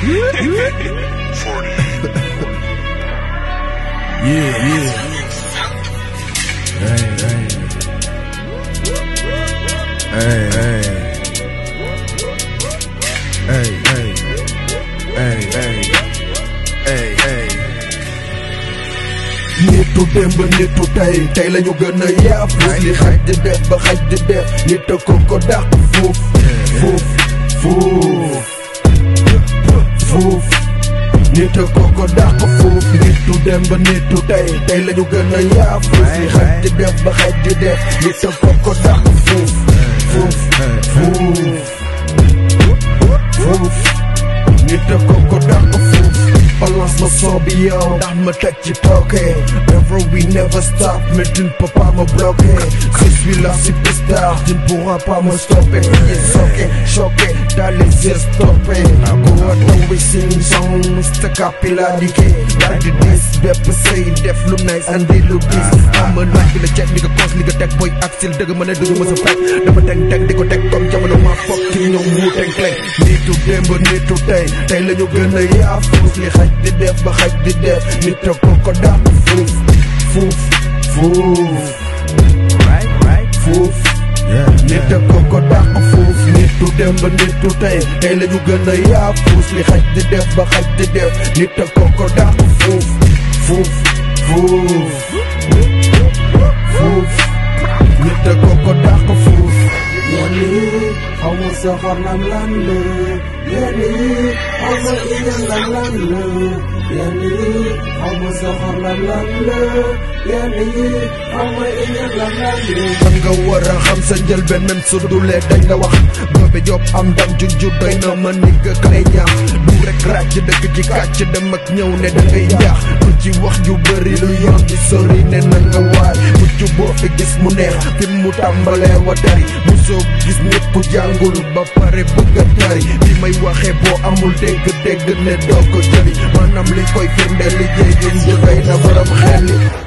Yeah, yeah. Hey, hey. Hey, hey. Hey, hey. Hey, hey. Hey, hey. nitu démb nitu tey tey lañu gën a yaafus li xaj di def ba xaj di def nit a ko ko dàq fuuf fuuf fuuf fuuf nit a ko ko dàq fuuf nitu démb nitu tey tey lañu gën a yaafus li xaj di def ba xaj di def nit a ko ko dàq fuuf fuuf fuuf fuuf nit a ko ko dàq fuuf balance ma son bi yow ndax ma teg ci tooke Never we never stop mais tu ne peux pas me bloquer Je suis la superstar tu ne pourras pas me stopper Pieds soqués, choqués, dans les yeux stoppés Go out and we sing songs te capiladiqué Daal di dis bépp sëy def lu nice andi lu dis Ama naaj bi la check li nga cons li nga teg boy axil dëgg ma ne duñu mës a fekk dama teg teg di ko teg comme jamono ma fokk ki ñëw mu teg teg nitu démb nitu tey tey la ñu gën a yaafus li xaj di def ba xaj di def nit a ko ko dàq fuuf fuuf fuuf Right, right. fuuf Yeah, nit a ko ko dàq fuuf nitu démb nitu tey tey la ñu gën a yaafus li xaj di def ba xaj di def nit a ko ko dàq fuuf fuuf fuuf fuuf nit a ko ko dàq fuuf yenn yi xaw ma soxor lan lan la yenn yi xaw ma iñaan lan lan la yenn yi xaw ma soxor lan lan la yenn yi xaw ma iñaan lan lan la man nga war a xam sa njëlbeen même su dulee dañ la wax boobe job am ndam junju doy na ma ni nga kay ñaax du rek ràcc dëkk ci kàcc dem ak ñëw ne da ngay njaax du ci wax ju bëri lu yoon di sori ne na nga waay mucc boo fi gis mu neex fi mu tàmbalee wa tari musoo gis ñëpp jàngul ba pare bëgg a tari bi may waxee boo amul dégg-dégg ne doo ko jëli maanaam li koy firnde liggéey gi ñu doy na borom xel li